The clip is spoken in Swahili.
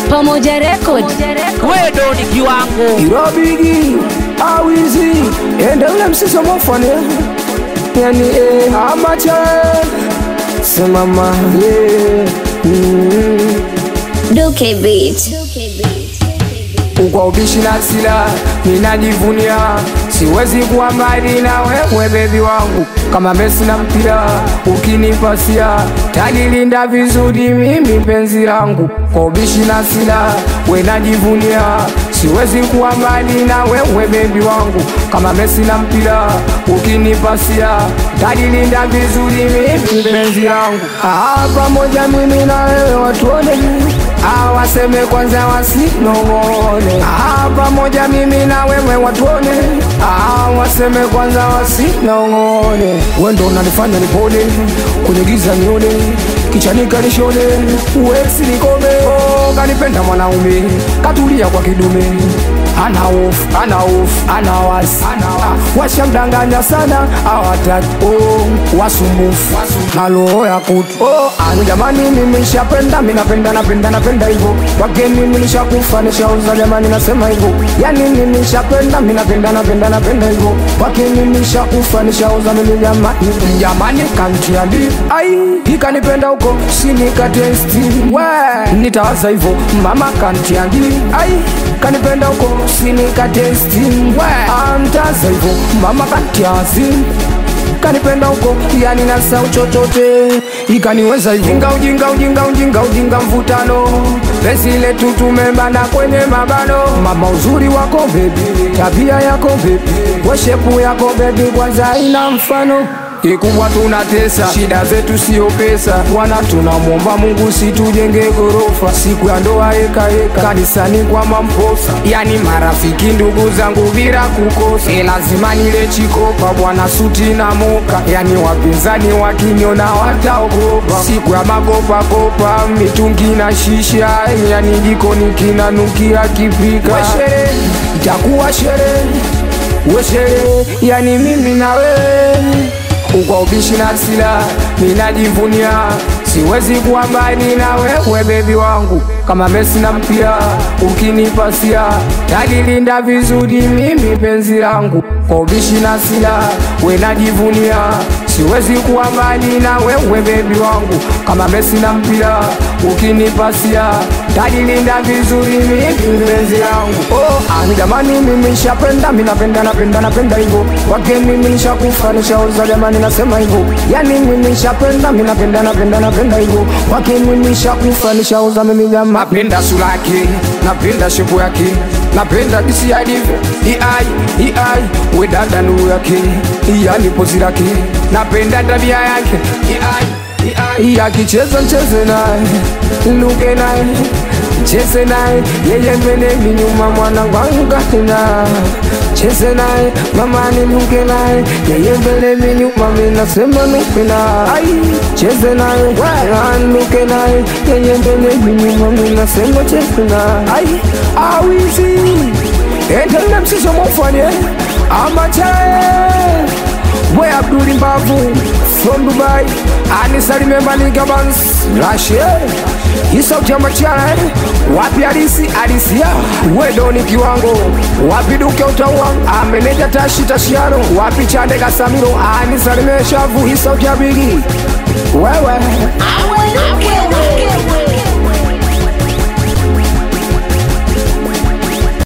Pamoja Record. wewe ndo ni kiwango irobigi awizi ende ule msiso mofane yani eh, amacha semama yeah. mm. Duke Beat. kwa ubishi na sila ninajivunia siwezi kuwa mbali na wewe bebi wangu kama Messi na mpira ukinipasia tanilinda vizuri mimi penzi langu kwa ubishi na sila we najivunia siwezi kuwa mbali na wewe bebi wangu kama Messi na mpira ukinipasia tanilinda vizuri mimi penzi langu ah, pamoja mimi na wewe watuone Ah, waseme kwanza wasinong'one ah, pamoja mimi na wewe watuone ah, waseme kwanza wasinong'one wendo unanifanya nipone kwenye giza nione kichanika nishone uwesi nikome oh, kanipenda mwanaume katulia kwa kidume ana hofu ana hofu ana wasi ah, washamdanganya sana awataki oh, wasumbufu na roho ya kutu oh, ani jamani mimi nishapenda mimi napenda napenda napenda hivyo wake mimi nishakufa nishauza jamani nasema hivyo yani mimi nishapenda mimi napenda napenda napenda hivyo wake mimi nishakufa nishauza mimi jamani jamani kantiandi ai ikanipenda huko sinikatesti we nitawaza hivyo mama kantiandi ai kanipenda huko sinikatesti we antaza hivyo mama kantiazi kanipenda huko yani nasau chochote ikaniweza ujinga ujinga ujinga ujinga ujinga mvutano pesi letu tumebana kwenye mabano mama uzuri wako bebi tabia yako bebi weshepu yako bebi kwanza ina mfano kikubwa tunatesa shida zetu sio pesa bwana tunamwomba mungu situjenge gorofa siku ya ndoa ekaeka kanisani kwa mamposa yani marafiki ndugu zangu bila kukosa e lazima nile chikopa bwana suti na moka yani wapinzani wakiniona wataogopa siku ya makopakopa mitungi na shisha yani jikoni kinanukia kipika weshere itakuwa sherehe weshere yani mimi na wewe ukwa ubishi na sila ninajivunia siwezi kuwa mbali na wewe bebi wangu kama Messi na mpira ukinipasia talilinda vizuri mimi penzi langu kwa ubishi na sila we najivunia siwezi kuwa mbali na wewe bebi wangu kama Messi na mpira ukinipasia talilinda vizuri mimi penzi langu oh, ani jamani mimi nishapenda mimi napenda napenda napenda hivyo wake mimi nishakufa nishauza jamani nasema hivyo yani mimi nishapenda mimi napenda napenda napenda hivyo wake mimi nishakufa nishauza mimi jamani napenda sura yake napenda shepu yake napenda jinsi alivyo iai iai we dada nuru yake yani pozi lake napenda tabia yake iai iai akicheza mcheze naye luke naye cheze naye yeye mbele mi nyuma mwanangu angukatena cheze naye mama ninuke naye yeye mbele mi nyuma mi nasema nuke naye cheze naye anuke naye yeye mbele mi nyuma mi nasema cheze naye awizi endele msiso mofanye amachae we abduli mbavu from dubai anisalimembaligabans rashe isautyamachana wapi alisi alisia wedoni kiwango wapi duke utaua ameneja tashi tashiano wapi chande kasamiro anisalimeshavu isautyabigi wewe Awe Duke.